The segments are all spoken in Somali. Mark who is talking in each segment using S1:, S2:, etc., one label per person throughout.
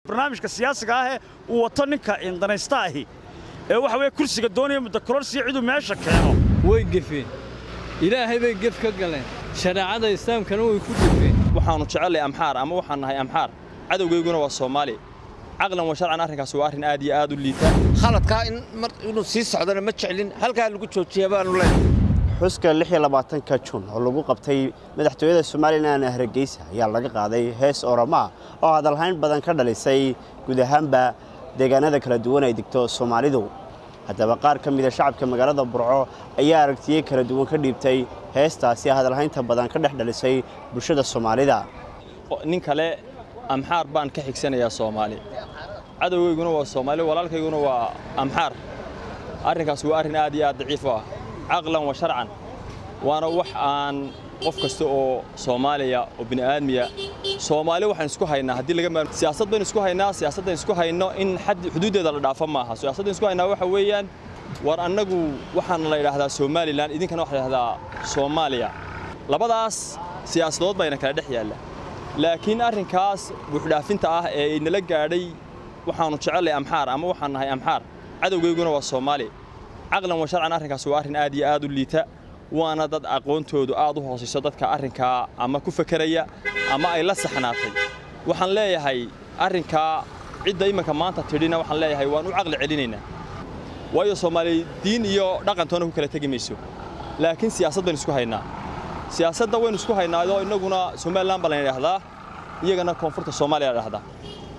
S1: barnaamijka siyaasiga ahee uu wato ninka danaysta ahi ee waxa weye kursiga doonaya muddakororsiya ciduu meesha keeno
S2: way gefeen ilaahay bay gef ka galeen shareecada islaamkana way ku gefeen
S3: waxaannu jecellay amxaar ama waxaan nahay amxaar cadowgayguna waa soomaali caqlan wa sharcan arrinkaas waa arrin aad iyo aad u liita
S4: khaladkaa in mar inuu sii socdana ma jeclin halkaa lagu joojiya baanu leenahay
S5: xuska ka juun oo lagu qabtay madaxtooyada somalilan hargeysa ayaa laga qaaday hees oramaa oo hadalhayn badan ka dhalisay guud ahaanba deegaanada kala duwan ay degto soomaalidu haddaba qaar ka mida shacabka magaalada burco ayaa aragtiye kala duwan ka dhiibtay heestaasi hadalhaynta badan ka dhex dhalisay bulshada soomaalida
S3: nin kale amxaar baan ka xigsanayaa soomaali cadowgayguna waa soomaali walaalkayguna waa amxaar arrinkaas waa arrin aad iyo aad daciif u ah caqlan wa sharcan waana wax aan qof kasta oo soomaaliya oo bini'aadmiya soomaali waxaan isku haynaa haddii laga maarmo siyaasad baynu isku haynaa siyaasaddan isku hayno in xad xuduuddeeda la dhaafo maaha siyaasaddan isku haynaa waxa weeyaan war annagu waxaana la yidhaahdaa somalilan idinkana waxa la yidhahdaa soomaaliya labadaas siyaasadood bayna kala dhex yaalla laakiin arrinkaas buuxdhaafinta ah ee inala gaadhay waxaannu jecellay amxaar ama waxaan nahay amxaar cadowgayguna waa soomaali caqlan wa sharcan arrinkaas waa arrin aad iyo aad u liita waana dad aqoontoodu aad u hoosayso dadka arrinkaa ama ku fekeraya ama ay la saxnaatay waxaan leeyahay arrinkaa cidda iminka maanta tidhina waxaan leeyahay waan u caqli celinaynaa waayo soomaali diin iyo dhaqantoona ku kala tegi mayso laakiin siyaasad baynu isku haynaa siyaasadda waynu isku haynaayoo innaguna somalilan baa layna idhahdaa iyagana koonfurta soomaaliya la dhahdaa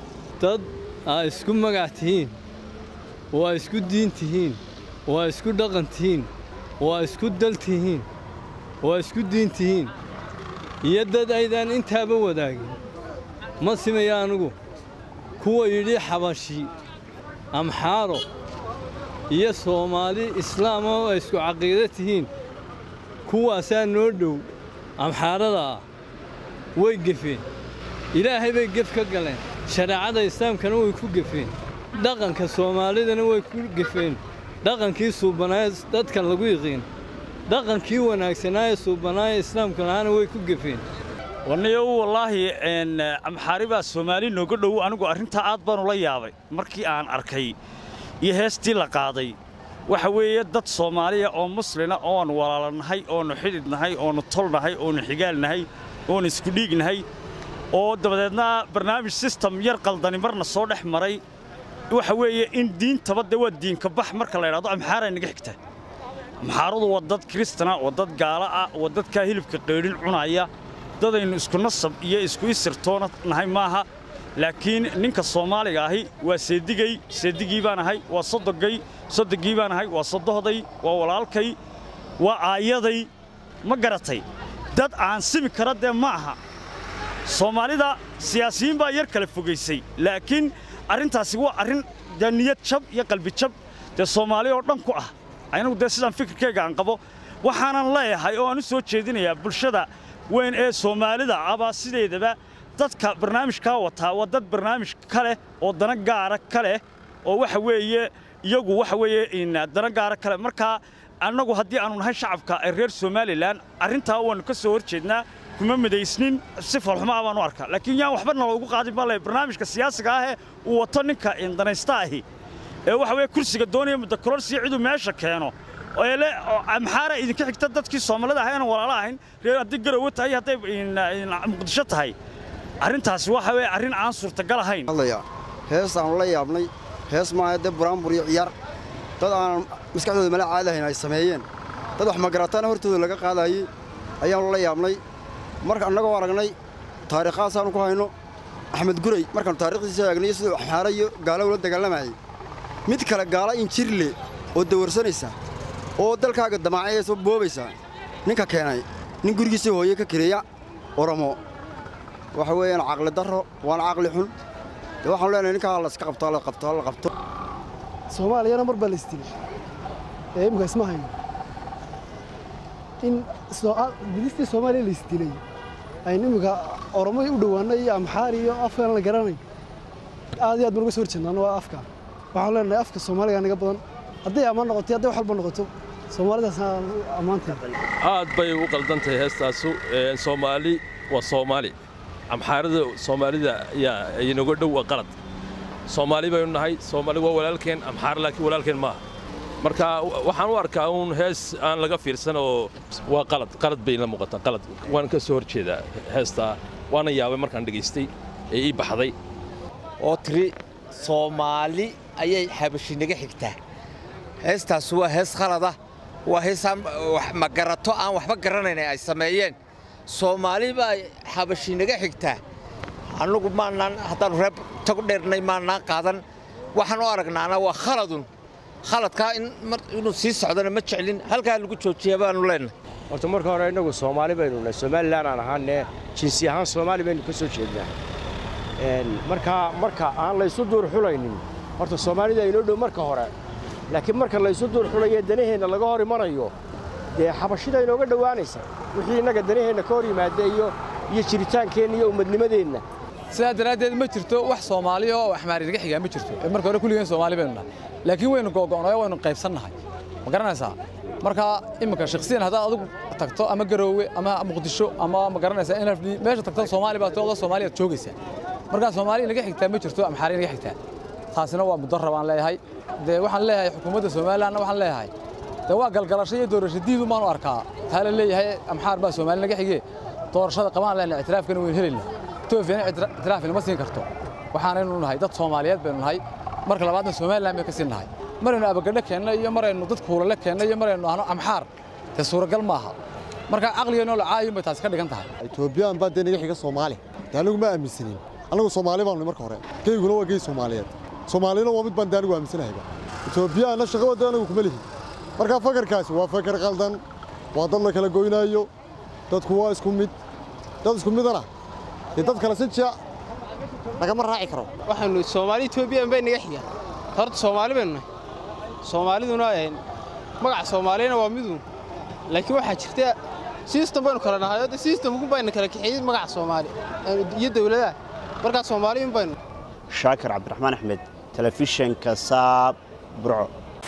S2: dad aa isku magac tihiin waa isku diin tihiin waa isku dhaqan tihiin waa isku dal tihiin waa isku diin tihiin iyo dad aydaan intaaba wadaagin ma simaya anugu kuwa yidhi xabashi amxaaro iyo soomaali islaama oo ay isku caqiido tihiin kuwaasaa noo dhow amxaarada ah way gefeen ilaahay bay gef ka galeen shareecada islaamkana way ku gefeen dhaqanka soomaalidana way ku gefeen dhaqankii suubanaaye dadkan lagu yiqiin dhaqankii wanaagsanaaye suubanaaye islaamka lahaana way ku gefeen
S1: waniyo wallaahi amxaari baa soomaali nooga dhow anigu arrintaa aad baanu la yaabay markii aan arkay iyo heestii la qaaday waxa weeye dad soomaaliya oo muslina oon walaalanahay oonu xidhidnahay oonu tolnahay oonu xigaalnahay oonu isku dhiignahay oo dabadeedna barnaamij sistem yar qaldani marna soo dhex maray waxa weeye in diintaba dee waa diinka bax marka la ydhahdo amxaaray naga xigta amxaaradu waa dad kiristana waa dad gaala ah waa dadkaa hilibka qaydhin cunaya dadaynu isku nasab iyo isku isirtoona nahay maaha laakiin ninka soomaaliga ahi waa seedigay seedigii baan ahay waa sodogay sodogii baan ahay waa sodohday waa walaalkay waa aayaday ma garatay dad aan simi kara dee ma aha soomaalida siyaasiyiin baa yar kala fogaysay laakiin arrintaasi waa arrin dee niyad jab iyo qalbi jab dee soomaali oo dhan ku ah anagu dee sidaan fikirkayga aan qabo waxaanan leeyahay oo aan u soo jeedinayaa bulshada weyn ee soomaalida abaa sideedaba dadka barnaamijkaa wataa waa dad barnaamij ka leh oo dana gaara ka leh oo waxa weeye iyagu waxa weeye dana gaara ka leh markaa annagu haddii aanu nahay shacabka ee reer somalilan arrintaa waannu ka soo hor jeednaa kuma midaysnin si falxumaa baanu arkaa laakiin yaan waxba naloogu qaadin baa le barnaamijka siyaasiga ahee uu wato ninka danaysta ahi ee waxa weye kursiga doonaya muddakororsiya ciduu meesha keeno eele amxaara idinka xigta dadkii soomaalida ahay aanan walaalo ahayn reer haddii garowe tahay hadday muqdisho tahay arrintaasi waxa weye arrin aan suurtagal ahayn
S6: hees aanu la yaabnay hees maaha dee buraanbur iyo ciyaar dad aanan maskaxdooda mala caadahayn ay sameeyeen dad wax magarataana hortooda laga qaadaayey ayaannu la yaabnay marka annagoo aragnay taariikhahasaannu ku hayno axmed guray markaannu taarikhdiisa eegnay siduu axmaara iyo gaalo ula dagaalamayay mid kale gaala injirle oo dawarsanaysa oo dalkaaga damaacayaysa boobaysa ninka keenay nin gurigiisa hooye ka kireeya oromo waxa weeyaan caqli darro waana caqli xun dee waxaanu leenahay ninkaa laska qabto la qabto la qabto
S7: soomaaliyana mar baa la isdilay ee imika isma hayno in gudistii soomaaliya la isdilay aynu imika oromo u dhowaanno iyo amxaar iyo afkaan la garanay aad iyo aad baan uga soo horjeednaan waa afka waxaanu leenahay afka soomaaliga naga badan hadday ammaan noqoto hadday wax walba noqoto soomaalidaas ammaanteeda
S8: aad bay u qaldan tahay heestaasu soomaali waa soomaali amxaarada soomaalida ayaa inaga dhow waa qalad soomaali baynu nahay soomaali waa walaalkeen amxaar laakiin walaalkeen maaha marka waxaan u arkaa uun hees aan laga fiirsan oo waa qalad qalad bay la muuqataa qalad waan ka soo horjeedaa heestaa waana yaabay markaan dhegaystay ee ii baxday
S4: oo tiri soomaali ayay xabashi naga xigtaa heestaas waa hees khalada waa hees aan wax magarato aan waxba garanayn ay sameeyeen soomaali baa xabashi naga xigtaa annugu maanaan haddaannu reer tagu dheernay maanaan qaadan waxaan u aragnaana waa khaladun khaladkaa in mar inuu sii socdana ma jeclin halkaa lagu joojiya baanu leenahay
S9: horta marka hore innagu soomaali baynu nahay somalilan aan ahaanne jinsi ahaan soomaali baynu ka soo jeednaa markaa marka aan laysu duurxulaynin horta soomaalida inoo dhow marka hore laakiin marka laysu duurxulayo danaheenna laga hor imanayo dee xabashida inooga dhowaanaysa wixii innaga danaheenna ka hor yimaada iyo iyo jiritaankeenna iyo ummadnimadeenna
S10: sidaa daraaddeed ma jirto wax soomaaliya oo axmaari naga xigaa ma jirto marka hore kulligeen soomaali baynu nahay laakiin waynu googo'nay waynu qaybsannahay ma garanaysaa marka iminka shakhsiyan haddaad adigu tagto ama garoowe ama muqdisho ama ma garanaysaa nfd meesha tagto soomaali baa tooda soomaaliyaad joogaysaa markaa soomaali naga xigtaa ma jirto amxaari naga xigtaa taasina waa mudaro baan leeyahay dee waxaan leeyahay xukuumadda somalilandna waxaan leeyahay dee waa galgalasho iyo doorasho diidu baanu arkaa taa la leeyahay amxaar baa soomaali naga xigee doorashada qabaan lehna ictiraafkana waynu helayna etoobiyana ictiraaf inama siin karto waxaanaynu nahay dad soomaaliyeed baynu nahay marka labaadna somaliland bay ka sii nahay maraynu abagadho keenna iyo maraynu dad kuulale keenna iyo maraynu ahno amxaar dee suuragal maaha marka caqligeenoo la caayin bay taasi ka dhigan tahay
S11: etoobiyaan baa dee naga xiga soomaali dee anigu ma aaminsanin annagu soomaali baanu marka hore geyguna waa gey soomaaliyeed soomaalina waa mid baan dee anigu aaminsanahayba etoobiyaanna shaqo wadda anigu kuma lihin markaa fakarkaasi waa fakar qaldan waa dad la kala goynaayo dadku waa isku mid dad isku midana dee dad kale si jia lagama raaci karo
S12: waxaanu soomaali etoobiyan bay naga xigaan horta soomaali baynu nahay soomaaliduna magaca soomaaliyana waa miduun laakiin waxaa jirta sistem baynu kala nahay oo sistemku bayna kala kaxeeyey magaca soomaali iyo dawladaha markaa soomaaliyin baynu
S5: shaakir cabdiraxmaan axmed telefishinka saab burco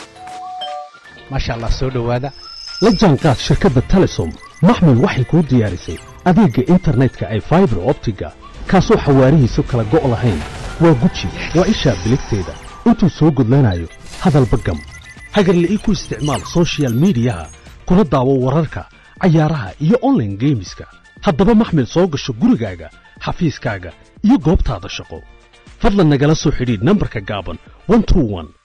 S13: maasha allah soo dhowaada la jaanqaad shirkadda telesom maxmed waxay kuu diyaarisay adeegga internetka ay faibar optiga kaasoo xawaarihiisu kala go' lahayn waa guji waa ishaa biligteeda intuu soo gudlanayo hadalba gam hagarla'ii ku isticmaal sochial miidiyaha kuna daawo wararka cayaaraha iyo onlaine geemiska haddaba maxmed soo gasho gurigaaga xafiiskaaga iyo goobtaada shaqo fadlan nagala soo xidhiidh nambarka gaaban